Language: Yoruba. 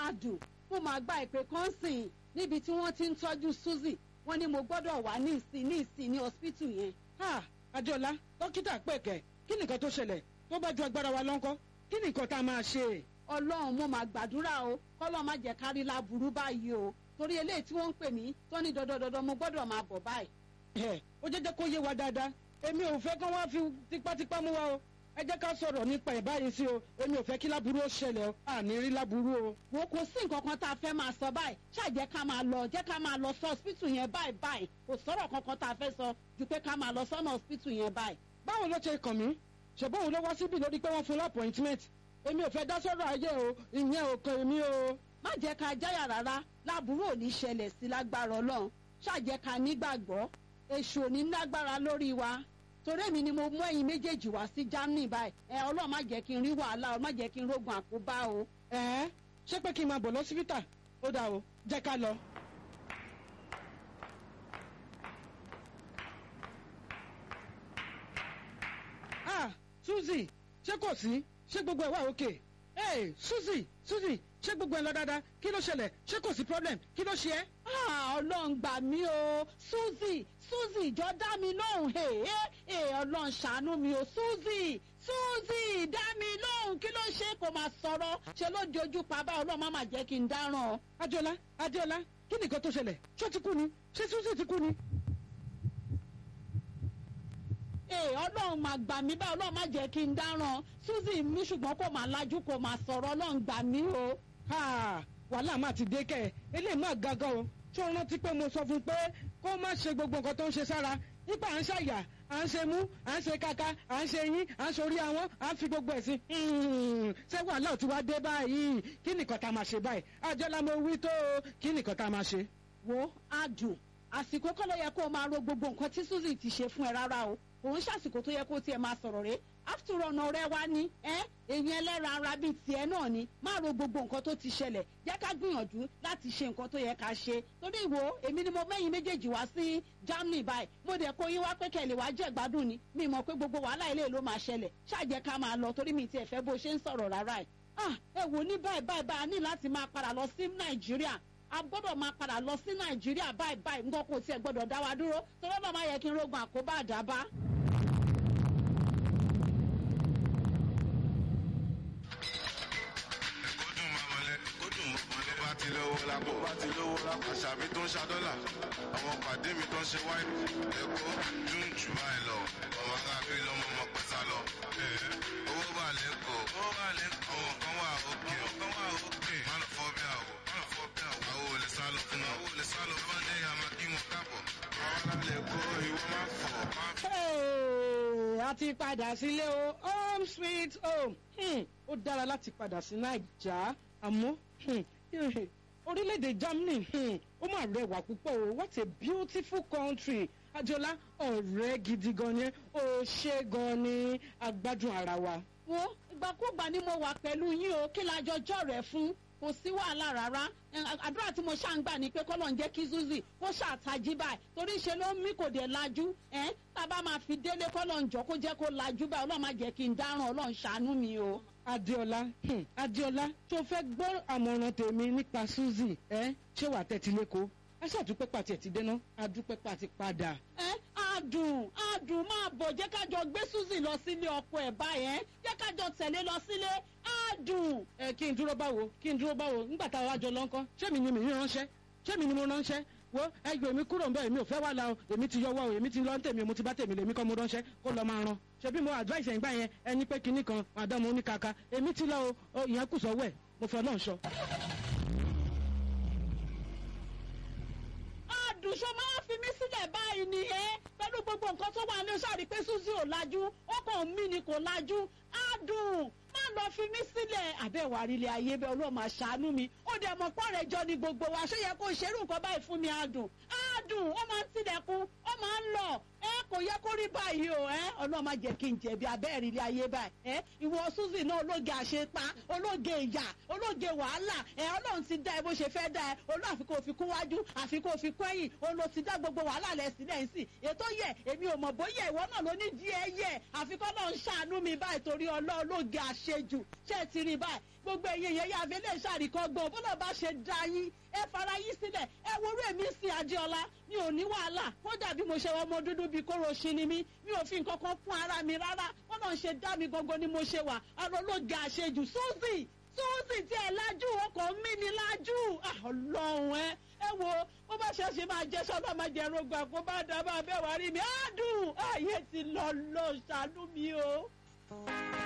adùn mo máa gba ìpè kan sìn níbi tí wọ́n ti ń tọ́jú Suzy wọ́n ní mo gbọ́dọ̀ wà ní ìsìn ní ìsìn ní hospital yẹn. ha adéọlá dókítà pẹ̀kẹ́ kí nìkan tó ṣẹlẹ̀ tó bá ju agbára wa lọ́nkọ́ kí nìkan tá a máa ṣe. ọlọ́run mo máa gbàdúrà o kọ́lọ́ má jẹ́ kárí láburú báyìí o torí eléyìí tí wọ́n ń pè mí tó ní dandandandan mo gbọ́dọ̀ máa bọ̀ báyìí. ẹ ó jẹ́ jẹ́ kó yé wa dáadáa èmi ò fẹ́ kán wá fi tipátipá mú wa o ẹ jẹ́ ká sọ̀rọ̀ nípa ẹ̀ báyìí sí o èmi ò fẹ́ kí láburú ó ṣẹlẹ̀ o àní rí láburú o. wo kò sí nǹkan kan tá a fẹ́ máa sọ báyìí ṣáà jẹ́ ká máa lọ jẹ́ ká máa lọ sí hospital yẹn báyìí báyìí kò sọ̀rọ̀ kankan tá a fẹ́ sọ ju pé ká máa lọ sọ́nà hospital yẹn báyìí. báwo ló ṣe kàn mí ṣùgbọ́n òun ló wá síbi lórí pé wọ́n fún lápọ̀ìntmẹ́ǹt èmi ò fẹ́ dá sọ́rọ̀ ayé o ìyẹn ò kàn mí o. má jẹ́ ká jáyà rárá láburú ò ní ṣẹlẹ̀ sí lágbára ọlọ́run ṣáà jẹ́ ká nígbàgbọ́ èṣù ò ní lágbára lórí wa torí èmi ni mo mú ẹ̀yin méjèèjì wá sí Germany báyìí ẹ ọlọ́run má jẹ́ kí n rí wàhálà ọ má jẹ́ kí n rógun àkóbá o. ẹ ẹ ṣé pé kí n máa bọ̀ lọ́sibítà ó dáa o jẹ́ ká lọ. ah Suzy ṣé kò sí ṣé gbogbo ẹ̀ wà òkè hey Suzy Suzy ṣé gbogbo ẹ̀ lọ dáadáa kí ló ṣẹlẹ̀ ṣé kò sí problem kí ló ṣe ẹ́. Ah, ọlọ́run gbà mí o Suzy Suzy jọ dá mi lóhùn ee ee ọlọ́run ṣàánú mi o Suzy Suzy dá mi lóhùn kí ló ṣe kò máa sọ̀rọ̀ ṣe ló di ojú pa bá ọlọ́run má má jẹ́ kí n dáràn. Adéọlá Adéọlá kí nìkan tó ṣẹlẹ̀ ṣó ti kú ni ṣé Suzy ti kú ni. ee ọlọ́run máa gbà mí bá ọlọ́run má jẹ́ kí n dáràn Suzy mi ṣùgbọ́n kò máa lajú kò máa sọ̀rọ̀ ọlọ́run gbà mí o. Ha, wàhálà máa ti dé kẹ́ ẹ̀ eléyìí máa gaga o ṣé o rántí pé mo sọ fún un pé kó má ṣe gbogbo nǹkan tó ń ṣe sára nípa à ń ṣàyà à ń ṣe mú à ń ṣe kaka à ń ṣe yín à ń ṣorí àwọn à ń fi gbogbo ẹ̀ sí. ṣé wàhálà ò ti wá dé báyìí kí nìkan tá a máa ṣe báyìí àjọlá mo wí tó o kí nìkan tá a máa ṣe. wo adùn àsìkò kọ́ ló yẹ kó o máa ro gbogbo nǹkan tí Suzy ti ṣe fún ẹ rárá o òun ṣàsìkò tó yẹ kó tiẹ̀ máa sọ̀rọ̀ rẹ̀ after all ọ̀nà rẹ wá ní ẹ́ èyàn ẹlẹ́ran ara bíi tiẹ̀ náà ni má ro gbogbo nǹkan tó ti ṣẹlẹ̀ jẹ́ ká gbìyànjú láti ṣe nǹkan tó yẹ ká ṣe torí ìwò èmi ni mo mẹ́yìn méjèèjì wá sí Germany báyìí mo dẹ̀ kó yín wá pé kẹ́lẹ̀ wá jẹ́ gbádùn ni mi mọ̀ pé gbogbo wàhálà ilé ló máa ṣẹlẹ̀ ṣáàjẹ́ ká máa lọ torí mi tiẹ̀ fẹ́ bó ṣe ń sọ̀rọ̀ rárá ẹ̀ ah ẹ wò ní báyìí báyìí báyìí a ní láti máa padà lọ sí Nàìjíríà a gbọ́dọ̀ máa padà lọ sí Nàìjíríà báyìí báyìí nǹkan kò tiẹ̀ gbọ́dọ̀ dá wa dúró torí ọlọ́mọ yẹ kí n rógun àkóbá àdábá. ti lówó lápò bá ti lówó lápò àṣàbí tó ń ṣa dọ́là àwọn pàdé mi tó ń ṣe wáìnì ẹ̀kọ́ june july lọ ọmọ arábí lọmọ ọmọ pẹ́sà lọ owó bá lẹ́kọ̀ọ́ owó bá lẹ́kọ̀ọ́ àwọn kan wà òkè ọ̀kan wà òkè mánà fọ́ bí àwọ̀ mánà fọ́ bí àwọ̀ àwọn ò lè sá lọ fún wọn àwọn ò lè sá lọ fún wọn àmà kí wọn káàbọ̀ àwọn alálẹ̀kọ́ ìwọ máa fọ̀ máa fọ̀. a ti padà sílé o home sweet home Hmm, ó dára láti padà sí Naija àmọ́ hmm, orílẹ̀-èdè Germany hmm, ó mà rẹwà púpọ̀ o what a beautiful country Adéọlá ọ̀rẹ́ gidi gan ni ó ṣe gan ni agbádùn ara wa. wo ìgbàkúgbà ni mo wà pẹ̀lú yín o kí la jọjọ́ rẹ̀ fún kò sí wàhálà rárá àdúrà tí mo ṣáà ń gbà ní pé kọ́lọ̀ ń jẹ́ kí Suzy kó ṣàtàjí báyìí torí ṣe ló ń mí kò dé lajú ẹ̀ tá a bá máa fi délé kọ́lọ̀ ń jọ kó jẹ́ kó lajú báyìí ọlọ́run má jẹ́ kí n dáràn ọlọ́run ṣàánú mi o. Adéọlá hmm, Adéọlá tó fẹ́ gbọ́ àmọ̀ràn tèmi nípa Suzy ẹ ṣé wàá tẹ́tí lẹ́kọ̀ọ́ a ṣàdúpẹ́ pàtì ẹ̀ ti dénà adúpẹ́ pàtì padà. ẹ adùn adùn máa bọ̀ jẹ́ kájọ gbé Suzy lọ sílé ọkọ ẹ̀ báyẹn jẹ́ kájọ tẹ̀lé lọ sílé adùn. ẹ kí n dúró báwo kí n dúró báwo nígbà tá a wá jọ lọ ńkọ́ ṣé mi ni mi ránṣẹ́ ṣé mi ni mo ránṣẹ́ wo ẹgbẹ́ mi kúrò ń bẹ́ẹ̀ mi ò fẹ́ wà la o èmi ti yọwọ́ o èmi ti lọ ń tèmi o mo ti bá tèmi lèmi kọ́ mo ránṣẹ́ kó lọ máa ran ṣebí mo advice ẹ̀ ń gbà yẹn ẹni pé kinní kan àdánmọ́ oníkaka èmi ti lọ o ìyẹn kù sọ́wọ́ ẹ̀ mo fẹ́ náà sọ. àdùnṣe máa fi mí sílẹ̀ báyìí ni ẹ́ pẹ̀lú gbogbo nǹkan tó wà ní sáré pé Suzy ò lajú ọkàn mi ni kò lajú adùn má lọ fi mí sílẹ̀ àbẹ̀wò àrílẹ̀ ayé bẹ́ẹ̀ Ọlọ́run máa ṣàánú mi ó dẹ̀ mọ̀ pọ́ rẹ̀ jọ ni gbogbo wa ṣé yẹ kó ṣerú nǹkan báyìí fún mi adùn adùn ó máa ń tilẹ̀kùn ó máa ń lọ ẹ kò yẹ kó rí báyìí o ẹ ọlọ́run má jẹ́ kí n jẹ̀bi abẹ́rẹ́ ilé ayé báyìí ẹ ìwọ suzy náà ológe àṣepa ológe ìyà ológe wàhálà ẹ ọlọ́run ti dá ẹ bó ṣe fẹ́ dá ẹ olú àfikún òfin kún wájú àfikún òfin kún ẹ̀yìn olú ti dá gbogbo wàhálà rẹ̀ sílẹ̀ ń sìn ètò yẹ èmi ò mọ̀ bóyá ìwọ náà ló ní díẹ̀ yẹ àfikún náà ń ṣàánú mi báyìí torí ológe àṣejù ṣé ẹ ti rí báyìí gbogbo ẹ̀yin yẹn yá fi lè ṣàríkọ́gbọ̀n bó náà bá ṣe dá yín ẹ fara yín sílẹ̀ ẹ worú èmi sí adéọlá mi ò ní wàhálà kódà bí mo ṣe ọmọ dúdú bíi kóró ṣi ni mí mi ò fi nǹkan kan fún ara mi rárá wọn náà ṣe dá mi gangan ni mo ṣe wà ara olóògì àṣejù suzy suzy tí ẹ lájú ọkọ mi ni lájú ọlọ́run ẹ ẹ wo bó bá ṣe ṣe máa jẹ sọ́dọ̀ máa jẹ rògbà kó bá dábàá bẹ́ẹ̀ wá rí mi á dùn ààyè ti lọ lọ ṣàánú mi o.